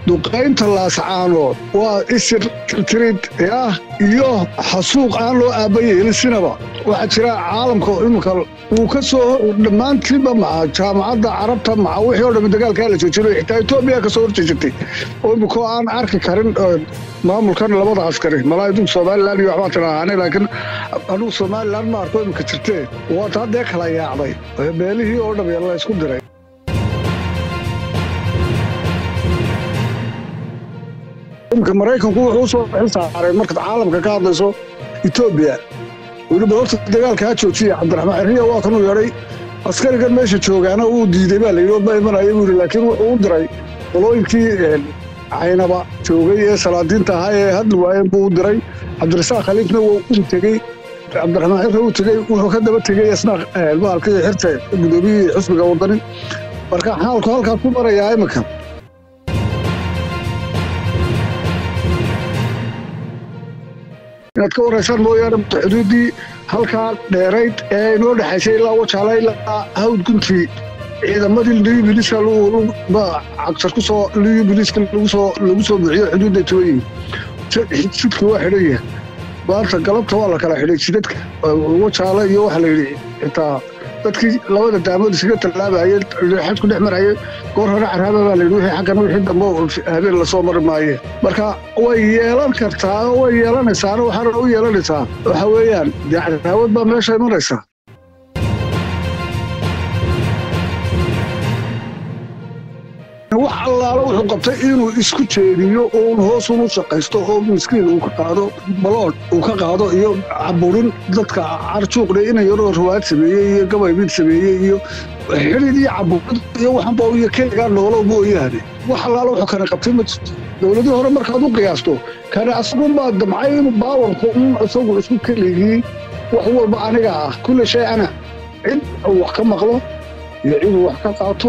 duqaynta laascaanood waa isir tirid ah iyo xasuuq aan loo aabayeelin sinaba waxaa jira caalamka iminka uu ka soo dhammaantiinba maca jaamacadda carabta maca wixii o dhammi dagaalkaa la joojinay xitaa etoobiya ka soo horjeesatay oo iminkoo aan arki karin maamulkan labada askari malaa idinku somalilan iyo waxbaa tidhaahaane laakiin anugu somalilan ma arko iminka jirtee waata haddee kala yaacday beelihii oo dham la isku diray imika maraykanku wuxuu u soo xil saaray markaad caalamka ka hadlayso etoobiya weliba horta dagaalka ha joojiya cabdiraxmaan xirriya waa kanuu yeedhay askarigan meesha joogaana uu diiday baa layidhi ma imanaya buu yidhi laakiin wuxuu u diray qolooyinkii caynaba joogay ee salaadiinta ahaa ee hadli waayeen buu u diray cabdirasaaq khaliifna wuu u tegey cabdiraxmaan xirre uu tegey wuxuu ka daba tegey isna maalkii xirta gudoomiyihii xusbiga wadani marka xaalku halkaa ku marayaa iminka inaad ka waraysaan mooyaane xuduuddii halkaa dheerayd ee inoo dhexaysay ilaa wajaala ilaa hawd guntii ciidamadii liyu biliska cagtar ku soo liyu biliska lagu soo lagu soo buuxiyo xuduudda tooyin jidka waa xidhan yahay maanta galabta waa la kala xidhay jidadka wajaala iyo waxaa la yidhi xitaa dadkii labada daamood isaga tallaabayay xadku dhex marayay goor hore caraaba baa layidhi wixii xaggan wixii dambe habeen lasoo mari maaye marka way yeelan kartaa oo way yeelanaysaana waxaana u yeelanaysaa waxa weeyaan dee cadaawad baa meesha imanaysa wax allaala wuxuu qabtay inuu isku jeediyo uun hoos unu shaqaysto oo miskiin uu ka qaado balood uu ka qaado iyo caburin dadka carjuuqdhe ina yaroo rawaad sameeyey iyo gabaymid sameeyey iyo xidid iyo caburid iyo waxanba iyo keligaa noolo mooyaane wax allaala wuxuu kana qabtay ma jirto dowladii hore markaad u qiyaasto kana asagunbaa damcay inuu baawarku un isagu isku keligii wax walba aniga ah kulle shay ana cid uu wax ka maqlo iyo cid uu wax ka qaato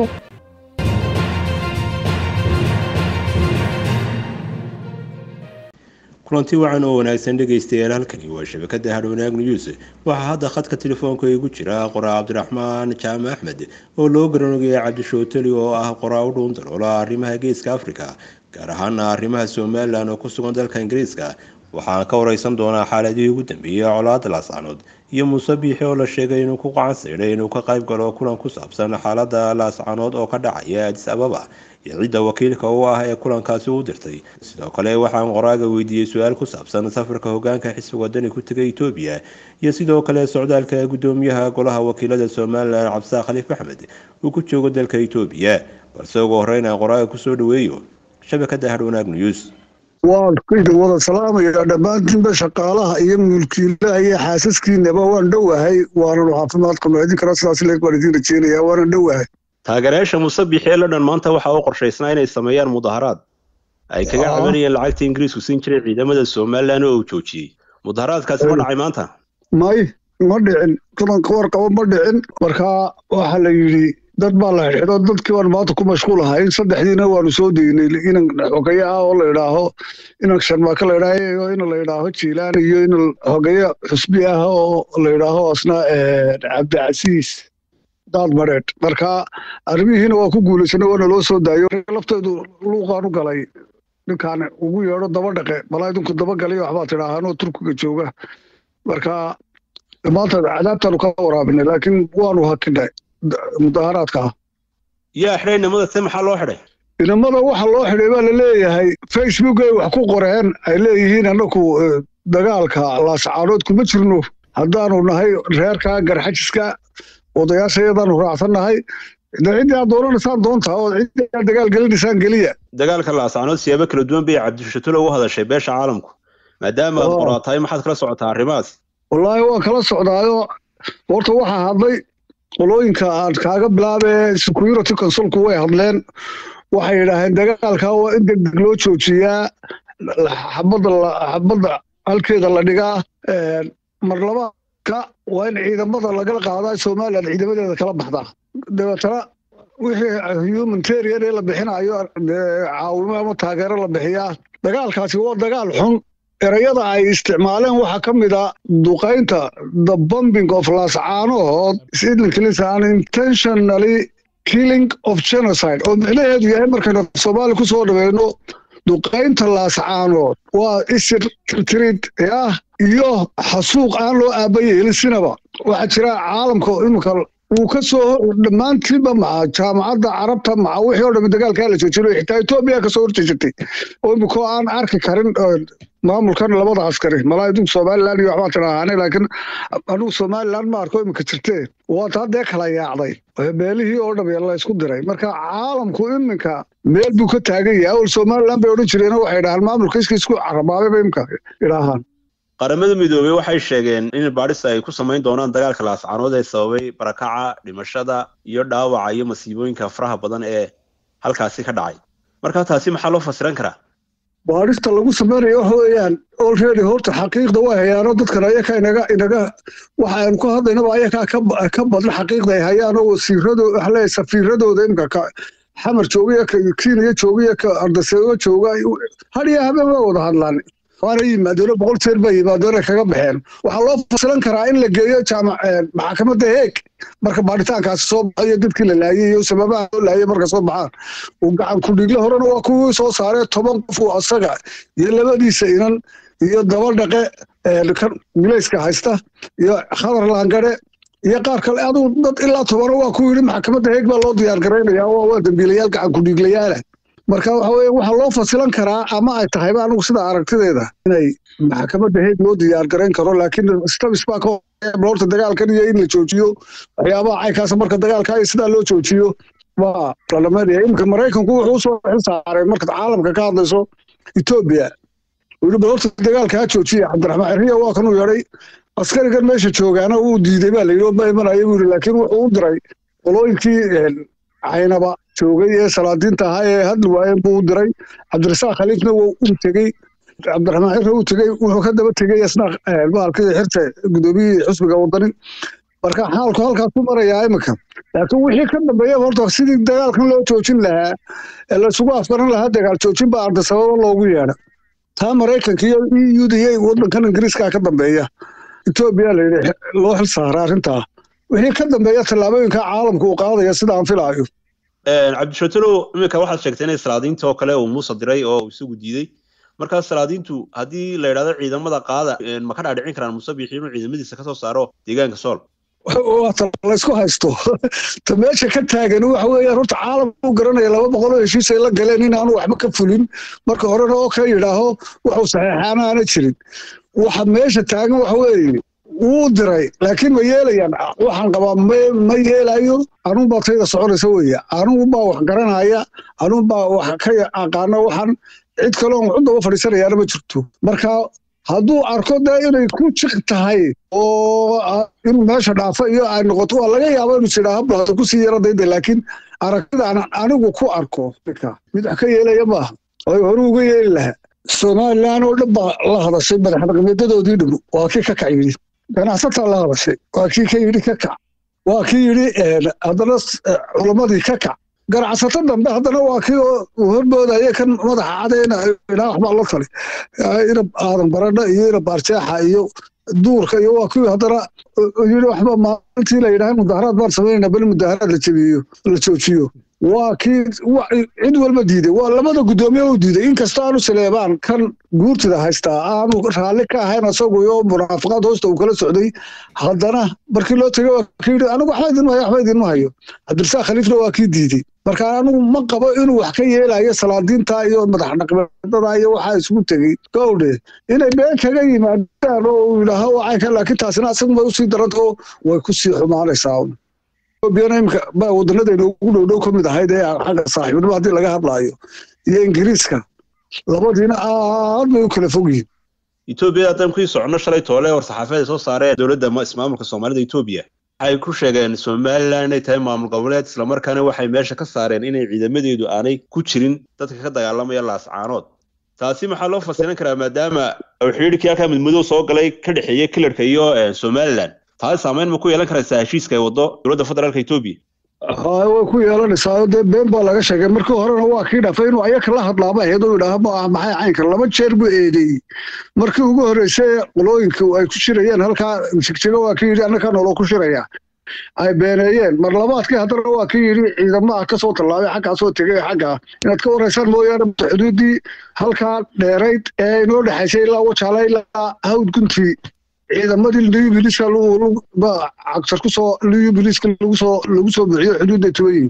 kulanti wacan oo wanaagsan dhegaystayaal halkani waa shabakada hadhownaag news waxaa hadda khadka telefoonka igu jira qoraa cabdiraxmaan jaame axmed oo loo garanogaya cabdishooteli oo ah qoraa u dhuun daloola arrimaha geeska africa gaar ahaana arrimaha somalilan oo ku sugan dalka ingiriiska waxaan ka wareysan doonaa xaaladihii ugu dambeeyey colaada laascanood iyo muuse biixi oo la sheegay inuu ku qacan sayday inuu ka qayb galo kulan ku saabsan xaalada laascanood oo ka dhacaya adis ababa iyo cidda wakiilka u ah ee kulankaasi u dirtay sidoo kale waxaan qoraaga weydiiyey su-aal ku saabsan safarka hogaanka xisbi wadani ku tegay etoobiya iyo sidoo kale socdaalka gudoomiyaha golaha wakiilada somalilan cabdisaaq khaliif axmed uu ku joogo dalka etoobiya balse ugu horeyn aan qoraaga kusoo dhaweeyo shabakada hadhownaag news waan wada salaamaya dhammaantiinba shaqaalaha iyo mulkiilaha iyo xaasaskiinaba waan dhowahay waanan caafimaad qabno idin kara sidaas leeg baan idiin rajeynaya waanan dhowahay taageerayaasha muuse biixi ee london maanta waxaa u qorshaysnaa inay sameeyaan mudaharaad ay kaga cabanayeen lacagta ingiriisku siin jiray ciidamada somalilan oo uu joojiyey mudaharaadkaasi ma dhacay maanta may ma dhicin kulanka warqabo ma dhicin markaa waxaa la yidhi dad baa la xidxido dadkii baan maanta ku mashquul ahaa in saddexdiina waanu soo deynay inan xogeeye ah oo la idhaaho inan sharmaaka la idhaaho ina la idhaaho jiilaan iyo in xogeeye xusbi ah oo la idhaaho asna cabdicasiis daad mareed marka arrimihiina waa ku guulaysanay waana loo soo daayo lafteedu luuqaan u galay ninkaan ugu yeedho daba dhaqe malaa idinku daba galiyo waxbaa tidhaahaanoo turkiga jooga marka maanta cadaabtaanu ka waraabinay laakiin waanu hakinay mudaharaadka ah yaa xidhay inamada se maxaa loo xidhay inamada waxa loo xidhay baa la leeyahay facebook ay wax ku qoreen ay leeyihiin annaku dagaalka laascaanood kuma jirno haddaanu nahay reerka garxajiska odayaasha iyadaanu raacsannahay de ciddii aad doonanaysaan doontaa oo ciddii aad dagaal gelinaysaan geliya dagaalka laascaanood siyaabo kala duwan bay cabdishatolo ugu hadashay beesha caalamku maadaama aad qoraa tahay maxaad kala socotaa arrimahaas wallaahi waan kala socdaayo horta waxaa hadlay qolooyinka aan kaaga bilaabee security consulku way hadleen waxay yidhaaheen dagaalka waa in degdeg loo joojiyaa xabadda xabadda halkeeda la dhigaa mar labaadka waa in ciidamada lagala qaadaa somalilan ciidamadeeda kala baxdaa dabeetana wixii humanitarian ee la bixinayo caawimo ama taageero la bixiyaa dagaalkaasi waa dagaal xun erayada ay isticmaaleen waxaa ka mid a duqaynta the bombing of lascaanood is intentionally killing of genocide oo micnaheedu yahay markaynu soomaaliya kusoo dhaweyno duqaynta laascaanood waa isir tirtirid ah iyo xasuuq aan loo aabayeelin sinaba waxaa jira caalamka imika uu ka soo dhammaantiinba maca jaamacadda carabta maca wixii oo dhami dagaalkaa la joojinayo xitaa etoobiya kasoo horjeesatay oo imikoo aan arki karin maamulkan labada askari malaa idinku somalilan iyo waxbaa tidhaahaane laakiin anugu somalilan ma arko imika jirtee waata haddee kala yaacday meelihii oo dham la isku diray marka caalamku iminka meel buu ka taagan yahay awal somalilan bay odhan jireen waxay dhahaan maamulka iska isku carabaabay imika idhaahaan qaramada midoobey waxay sheegeen in baadhista ay ku samayn doonaan dagaalka laascaanood ee sababay barakaca dhimashada iyo dhaawaca iyo masiibooyinka faraha badan ee halkaasi ka dhacay marka taasi maxaa loo fasiran karaa baadhista lagu samaynayo waxa weeyaan olready horta xaqiiqda waa hayaano dadkan ayakaa inaga inaga waxa aynu ku hadlaynaba ayakaa ka badna xaqiiqda ay hayaan oo wasiirado waxa leeyahay safiiradooda imika ka xamar jooga ka kenya jooga ka ardaseego jooga hadiya habeen waa wada hadlaan waana yimaadeen boqol jeer baa yimaadeen kaga baxeen waxaa loo fasilan karaa in la geeyo jaamac maxkamadda heeg marka baaritaankaasi soo baxayo dadkii la laayay iyo sababaha loo laayay marka soo baxaan uu gacan kudhiigle horena waa kuwii soo saaree toban qof uu asaga iyo labadiisa inan iyo daba dhaqe milayska haysta iyo khadar laangare iyo qaar kale aduu dad ilaa tobana waa ku yidhi maxkamadda heeg baa loo diyaar garaynaya waa dambiilayaal gacan kudhiiglayaala marka waxa weeye waxaa loo fasilan karaa ama ay tahayba anigu sida aragtideeda inay maxkamadda heeg loo diyaar garayn karo laakiin stabis baa ka horta dagaalkan iyo in la joojiyo waxyaabaha caykaasa marka dagaalka iyo sidaa loo joojiyo waa lalameynaya iminka maraykanku wuxuu usoo xil saaray markaad caalamka ka hadlayso etoobiya wili bal horta dagaalka ha joojiya cabdiraxmaan xiriya waa kanuu yeedhay askarigan meesha joogaana wuu diiday baa layidhi ma imanaya buu yidhi laakiin wuxuu u diray qolooyinkii caynaba joogay ee salaadiinta ahaa ee hadli waayeen buu u diray cabdirasaaq khaliifna wuu u tegey cabdiraxmaan xirre uu tegey wuxuu ka daba tegey isna bahalkii xirta gudoomiyihii xusbiga wadani marka xaalku halkaasuu marayaa iminka laakiin wixii ka dambeeya horta sidii dagaalkan loo joojin lahaa ee laysugu afgaran lahaa dagaal joojin baa ardasababa loogu yeedha taa maraykanka iyo e u da iyo waddankan ingiriiskaa ka dambeeya etoobiya layidhi loo xil saara arrintaa wixii ka dambeeya tallaabooyinka caalamka uu qaadaya sida aan filaayo cabdishatalow iminka waxaad sheegtay inay salaadiinta oo kale uu muuse diray oo isagu diiday markaa salaadiintu haddii la yidhahdo ciidamada qaada ma ka dhaadhicin karaan muuse biixi inuu ciidamadiisa kasoo saaro deegaanka sool waata laysku haysto ta meesha ka taagan waxa weeyaan horta caalamka u garanaya laba boqol oo heshiis ay la galeen in aanu waxba ka fulin marka horena oo ka yidhaaho waxuu saxeexaana aana jirin waxa meesha taagan waxa weeye wuu diray laakiin ma yeelayaan waxaan qabaa ma yeelayo anuunbaa tayda soconaysa weeye anuunbaa wax garanaya anuunbaa wax ka aqaano waxaan cid kaleon waxu daba fadhiisanayaana ma jirto marka hadduu arko dee inay ku jiq tahay oo inuu meesha dhaafo iyo ay noqoto waa laga yaaba inuu sidhaa hablaado kusii yara dayda laakiin aragtidaan anigu ku arko mid wax ka yeelaya maaha oo hore uga yeeli lahaa somalilan oo dhan baa la hadashay madaxdhaqameedadoodii dhum waa kii ka kac yidhi ganacsataa la hadashay waa kii ka yidhi ka kac waa kii yidhi haddana culammadii ka kac ganacsato dambe haddana waa kii uu horboodaya kan madaxa cadeyna ilaa waxbaa la tali inab aadan baradha iyo inab arjeexa iyo duurka iyo waa kii haddana yidhi waxba maalintii la yidhaha mudaharaad baan samaynayna bal mudaharaad la jebiyo la joojiyo waa kii cid walba diiday waa labada guddoomiye u diiday inkastoo aanu saleebaan kan guurtida haystaa aanu raalli ka ahayn asagu iyo munaafiqaad hoosta uu kala socday haddana markii loo tegay waa kii yidhi anigu waxba idinma hayo waxba idinma hayo cabdirasaaq khaliifna waa kii diiday marka anigu ma qabo inuu wax ka yeelayo salaadiinta iyo madax dhaqmeedada iyo waxaa isugu tegey gowdhe inay been kaga yimaadaan oo uu yidhaaho wacayka laakiin taasina asaguma usii daranta oo way kusii xumaanaysaa etoobiyana imika baa wadanadeena ugu dhow dhow ka mid ahayd ee xagga saaxiibnimo haddii laga hadlaayo iyo ingiriiska labadiina aad bay u kala fog yihiin etoobiya haddaan kuii socono shalay toole war saxaafeed ay soo saareen dowladda ismaamulka soomaalida etoobiya waxay ku sheegeen somalilan inay tahay maamul goboleed islamarkaana waxay meesha ka saareen inay ciidamadeedu aanay ku jirin dadka ka dagaalamaya laascaanood taasi maxaa loo fasiran karaa maadaama uu xidhiidhkii halkaa midmadow soo galay ka dhexeeya kilarka iyo somalilan taasi saameyn ma ku yeelan karaysaa heshiiska ay waddo dowladda federaalka etoobiya hay way ku yeelanaysaa dee been baa laga sheegay markii horena waa kii dhafay inuu ayaka la hadlaaba ahayd oo yidhaaha ma ah maxay caynka laba jeer buu eedeeyey markii ugu horreysay qolooyinka ay ku shirayeen halkaa jigjigo waa kii yidhi annakaa noloo ku shiraya ay beeneeyeen mar labaadkii haddana waa ka yidhi ciidamaha kasoo tallaabay xaggaasoo tegay xaggaa inaad ka waraysaan mooyaane xuduuddii halkaa dheerayd ee inoo dhexaysay ilaa wajaala ilaa hawd guntii ciidamadii liyu biliska cagtar kusoo liyu biliska lagusoo lagu soo bixiyo xuduudday tuban yihiin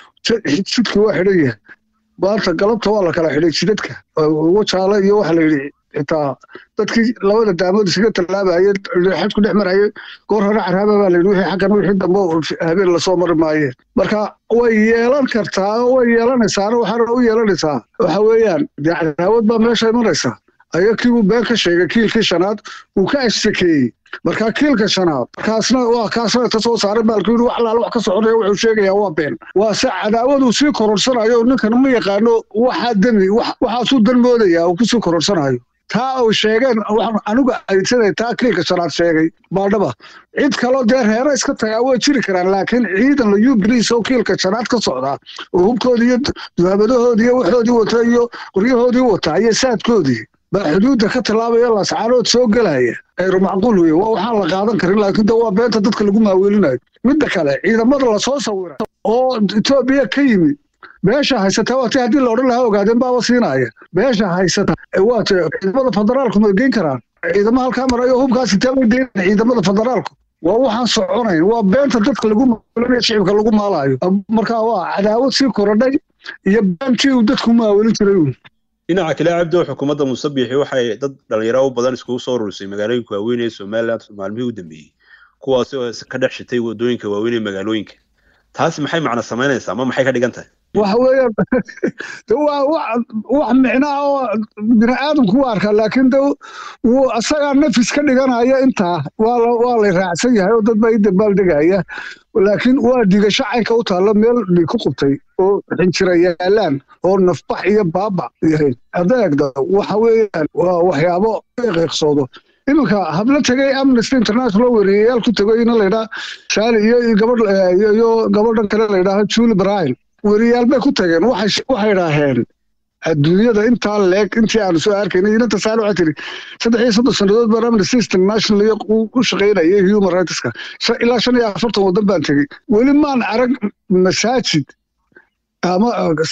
jidka waa xidhan yahay maanta galabta waa la kala xidhay jidadka wajaala iyo waxa la yidhi xitaa dadkii labada daamood isaga tallaabaye xadku dhex marayay goor hore caraaba baa layidhi wixii xaggan wixii dambe habeen lasoo mari maayeen marka way yeelan kartaa oo way yeelanaysaana waxaana u yeelanaysaa waxa weeyaan dee cadaawad baa meesha imanaysa aya kiibuu been ka sheegay kiilkii shanaad uu ka ashtakeeyey marka kiilka shanaad markaasna waa kaasna ta soo saaray baalku yidhi wax laala wax ka soconaya wuxuu sheegayaa waa been waa se cadaawadu sii kororsanayo ninkan ma yaqaano waxaa demi waxaasuu dan moodaya uu kusii kororsanayo taa uu sheegeen waxaan anigu aydsaday taa kiilka shanaad sheegay baadhaba cid kaloo dee reero iska tagaa way jiri karaan laakiin ciidan layu biliis oo kiilka shanaad ka socdaa oo hubkoodii iyo duhaabadahoodii iyo waxoodii wata iyo qoryahoodii wata iyo saadkoodii baa xuduudda ka tallaabaya lascaanood soo gelaya ayru macquul weye waa waxaan la qaadan karin laakiin de waa beenta dadka lagu maaweelinayo midda kale ciidamada lasoo sawira oo etoobiya ka yimi beesha haysata waati haddii la odhan lahaa ogaadeen baaba siinaya beesha haysata waate ciidamada federaalku ma geyn karaan ciidamo halkaa marayo hubkaas intee bay deyn ciidamada federaalku waa waxaan soconayn waa beenta dadka lagu maaweelinayo shicibka lagu maalayo marka waa cadaawad sii korodhay iyo beentii uu dadku maaweelin jiray dhinaca kale cabdo xukuumadda musabixi waxay dad dhalinyaro u badan iskugu soo ururisay magaalooyinka waaweyn ee somaliland maalmihii u dambeeyey kuwaasi oo ka dhex shitay wadooyinka waaweyn ee magaalooyinka taasi maxay macno samaynaysaa ma maxay ka dhigan tahay waxa weeyaan de waa wax micnaa oo bini aadamku u arkaa laakiin de wuu asagaa nafis ka dhiganaya intaa waa la raacsan yahay oo dad baa i dambaal degaya laakiin waa dhigasho caynka u taalla meel dhig ku qubtay oo xinjira yaalaan oo nafbax iyo baaba yahay adeegda waxa weeyaan waa waxyaabo qiiqsoodo iminka hablo tegay amnesty international weriyayaal ku tegayna laydhaa shaali iyo gabadh iyo gabadhan kale laydhaaha julie bryan weriyaal bay ku tageen waxay idhaaheen adduunyada intaa leeg intii aanu soo arkaynay inanta saal waxay tiri saddex iyo soddon sannadood baan amnesty international iyo u shaqaynayay human rightska ilaa shan iyo afartan waddan baan tegey weli maan arag masaajid ama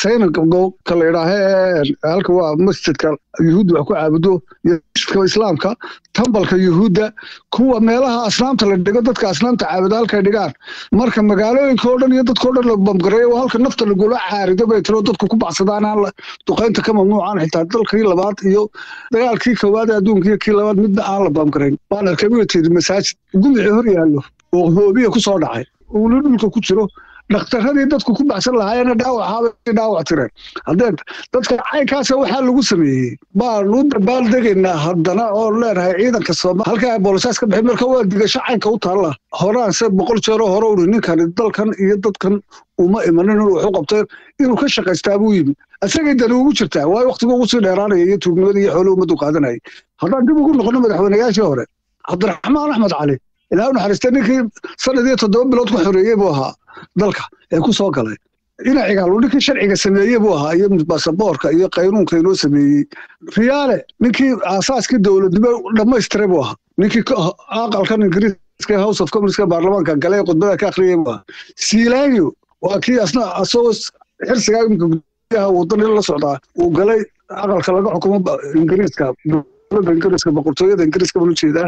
saynaka la idhaahe halka waa masjidka yuhuudda wax ku caabudo iyo masjidka islaamka tambalka yuhuudda kuwa meelaha asnaamta la dhigo dadka asnaamta caabudo halkay dhigaan marka magaalooyinka oo dhan iyo dadka o dhan la bamgareeyo halka nafta lagula caarido bay tiro dadku ku baxsadaan aan duqaynta ka mamnuucan xitaa dalkii labaad iyo dagaalkii koowaad adduunka iyo kii labaad midna aan la bamgarayn waan arkay wiilteedi masaajid gumicii hor yaallo oo hoobiya ku soo dhacay uuna dhulka ku jiro dhakhtaradii dadku ku baxsan lahaayena dhaawacaabay dhaawac tireen haddee dadka caynkaasa waxaa lagu sameeyey baanu dabaal degaynaa haddana oo leenahay ciidanka sooma halkaa boolisaas ka bixin marka waa digasho caynka u taalla horaanse boqol jeeroo hore uri ninkani dalkan iyo dadkan uma imanin inuu wax u qabteen inuu ka shaqaystaa buu yimi isagay dani ugu jirtaa waayo waktigu ugu sii dheeraanaya iyo tuugnimada iyo xooluhu ummaddu qaadanayay haddaan dib ugu noqono madaxweynayaashii hore cabdiraxmaan axmed cali ilaa u naxariistay ninkii sanad iyo toddoba bilood ku xoreeyey buu ahaa dalka ee ku soo galay dhinacigaal ninkii sharciga sameeyey buu ahaa iyo basaboorka iyo qaynuunka inoo sameeyey riyaale ninkii aasaaskii dowladnimo dhammaystiray buu ahaa ninkii aqalkan ingiriiska house of commonska baarlamaanka galay khudbada ka akhriyey buu ahaa siilaanyo waa kii asna asagoo xirsigaa imika gudaha wadan la socdaa uu galay aqalka laga xukumo ingiriiska ingiriiska boqortooyada ingiriiska baan ujeedaa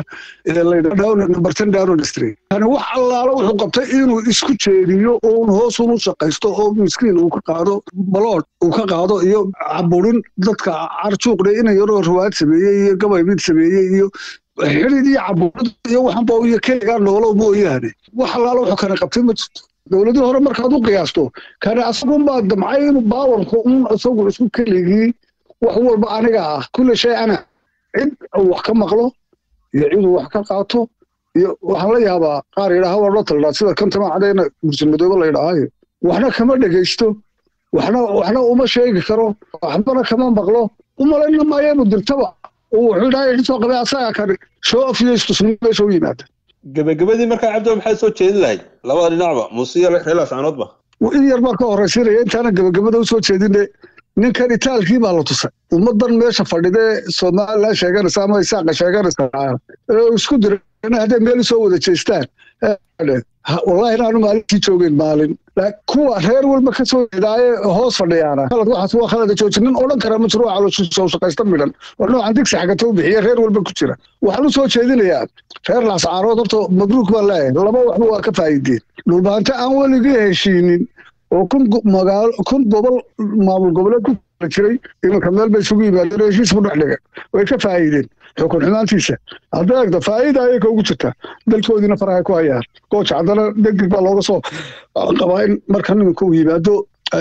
laybartan down district yani wax allaala wuxuu qabtay inuu isku jeediyo oo un hoos unu shaqaysto oo miskiin uu ka qaado balood uu ka qaado iyo caburin dadka carjuuqdhe ina yaroo riwaayad sameeyey iyo gabaybid sameeyey iyo xidid iyo caburid iyo waxanba iyo keligaa noolo mooyaane wax allaala wuxuu kana qabtay ma jirto dowladii hore markaad u qiyaasto kane asagunbaa damcay inuu baawarku un isagu isku keligii wax walba aniga ah kulle shay ana cid wax ka maqlo iyo ciduu wax ka qaato iyo waxaan la yaabaa qaar yidhaaha waa loo taldhaa sida kan tamaacadayna bursalmadoobe la yidhaahayo waxna kama dhegaysto waxna waxna uma sheegi karo waxbana kama maqlo umalayna maayeenu dirtaba wuxuu yidhaha xisoo qabay asaga kani show of iyo istusnimo meesha u yimaada gebagabadii markaa cabdo maxaad soo jeedin lahayd labada dhinacba muuse iyo reelaas caanoodba in yar baa ka horraysiinaya intaana gebagabada u soo jeedine ninkan itaalkii baa la tusay ummadan meesha fadhidee somalilan sheeganaysa ama isaaqa sheeganaysa isku dira hadday meel usoo wada jeestaan wallahi inaanu maalintii joogeyn maalin kuwa reer walba ka soo jeedaaye hoos fadhiyaana khalad waxaas waa khalada joojinin odhan kara mashruuca caloosoo shaqaysta midhan oo noocan digsi xagata u bixiya reer walba ku jira waxaan u soo jeedinayaa reer laascaarood horta mabruuk baan leeyahay laba waxba waa ka faa'iideen dhulbaante aan weligii heshiinin oo kun magaalo kun gobol maamul goboleed ku jiray iminka meel bay isugu yimaadeen heshiis ku dhex dhiga way ka faa'iideen xukun xumaantiisa hadda eegda faa'iida ayay ka ugu jirtaa dalkoodiina farahay ku hayaan gooja haddana degdeg baa looga soo qabaa in marka nimanka uu yimaado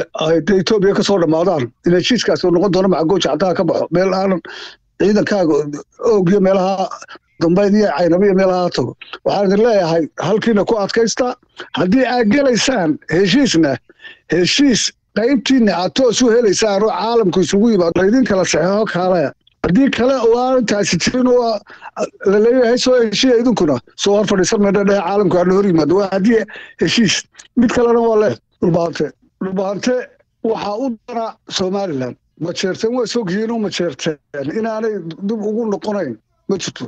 de etoobiya kasoo dhammaadaan in heshiiskaasi uu noqon doono maca gooja haddaha ka baxo meel aanan ciidankaaga oogiyo meelaha dambeyd iyo caynabo iyo meelaha tago waxaan idin leeyahay halkiina ku adkaysta haddii aad gelaysaan heshiisna heshiis qaybtiina aad toos u helaysaan oo caalamku isugu yimaado idin kala saxeexo kaalaya haddii kale oo aan taasi jirin oo laleeyahay soo heshiya idinkuna soo hor fadhiisan meedha dhehe caalamku aana hor yimaado waa haddii heshiis mid kalena waa leh dhulbaante dhulbaante waxaa u dana somalilan majeerteen waa sogyihiin oo majeerteen inaanay dib ugu noqonayn ma jirto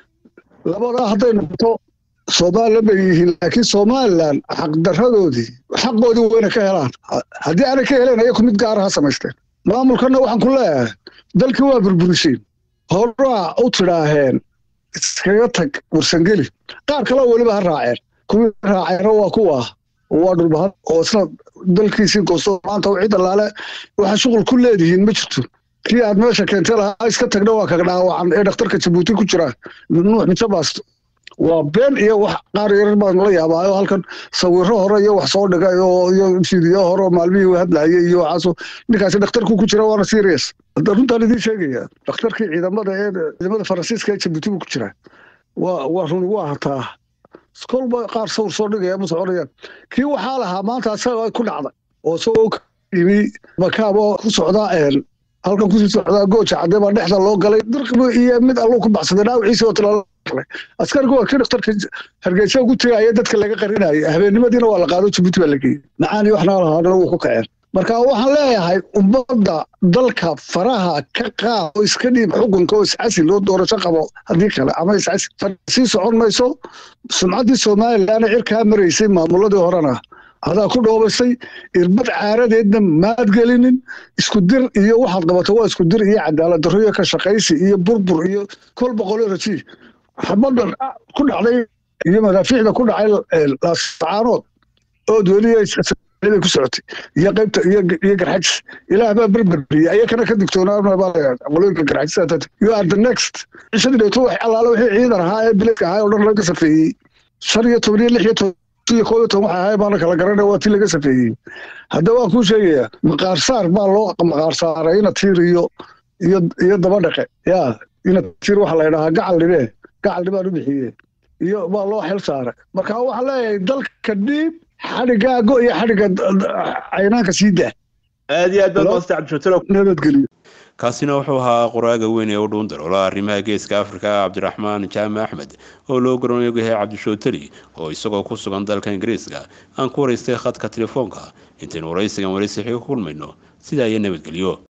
labadaa hadday noqoto somalilan bay yihiin laakiin somalilan xaqdaradoodii xaqoodii wayna ka helaan haddii aanay ka helen ayaku mid gaara ha samaysteen maamulkana waxaan ku leeyahay dalkii waa burburisiin horaa u tidhaaheen iskaga tag warsangeli qaar kaleo weliba ha raaceen kuwii raaceena waa kuwa waa dhulbahan oo isna dalkiisii goosto maanta cid allaale waxaa shuqul ku leedihiin ma jirto kii aad meesha keentay lahaa iska tagna waa kaga dhaawacan ee dhakhtarka jabuuti ku jira nuux mijabaas waa been iyo wax qaar yarar baan la yaabaayo halkan sawiro hore iyo wax soo dhigay oo iyo fiidiyo hore oo maalmihii hadlayay iyo waxaaso ninkaasi dhakhtarku ku jira waana serious hadda runtaan idiin sheegaya dhakhtarkii ciidamada ee ciidamada faransiiska ee jabuuti buu ku jira waa waa runi waa hataa kolba qaar sawir soo dhigaya ma soconayaan kii waxaa lahaa maanta asaga ku dhacday oo isagoo ka yimi makaabo ku socdaa halkan kusii socdaa gooja cadee baa dhexda loo galay dirqibu iyo mid alluu ku baxsaday dhaawiciisii oo tilaa askarigu waa kii dhakhtarka hargeysa ugu tegaya dadka laga qarinaya habeennimadiina waa la qaado jabuuti baa la geeyey macaani waxna lahaadana wuu ku kaceen marka waxaan leeyahay ummadda dalka faraha ka qaad oo iska dhiib xukunka oo iscasil oo doorasho qabo haddii kale ama iscasil sii socon mayso sumcaddii somalilan cirkaa maraysay maamuladii horena adaa ku dhoobaysay irbad caaradeedna maad gelinin isku dir iyo waxaad qabato waa isku dir iyo cadaalad darro iyo ka shaqaysi iyo burbur iyo kol boqolyo raji xabadan ku dhacday iyo madaafiicda ku dhacay laasacaanood ood weli bay ku socotay iyo qaybta iyo garxajis ilaah baa berberiyey ayakana ka digtoonaaqolooyinka garxajis you are the next cishadii dheeto wax allaale wixii ciidan ahaa ee bileedka ahaa oo dhan laga safeeyey shan iyo toban iyo lix iyo toban iyo koob iyo toban waxa ahay baana kala garanaya waa tii laga safeeyey hadda waan kuu sheegayaa maqaar saar baa loo maqaar saaray ina tiir iyo iyo iyo daba dhaqe yaa ina tiir waxa la yidhahaa gacal dhibee gacal dhibaan u bixiyee iyo baa loo xil saaray marka waxaan leeyahay dalka dhiib xadhigaago iyo xadhigga caynaanka sii daa aad iyo aad baad maasta cabdishatalo nabadgelyo kaasina wuxuu ahaa qoraaga weyn ee u dhuun daloola arrimaha geeska afrika cabdiraxmaan jaamac axmed oo loo garan yahay cabdishooteli oo isagoo ku sugan dalka ingiriiska aan ku waraystay khadka telefoonka intaynu waraysigan waraysi xiga ku kulmayno sidaa iyo nabadgelyo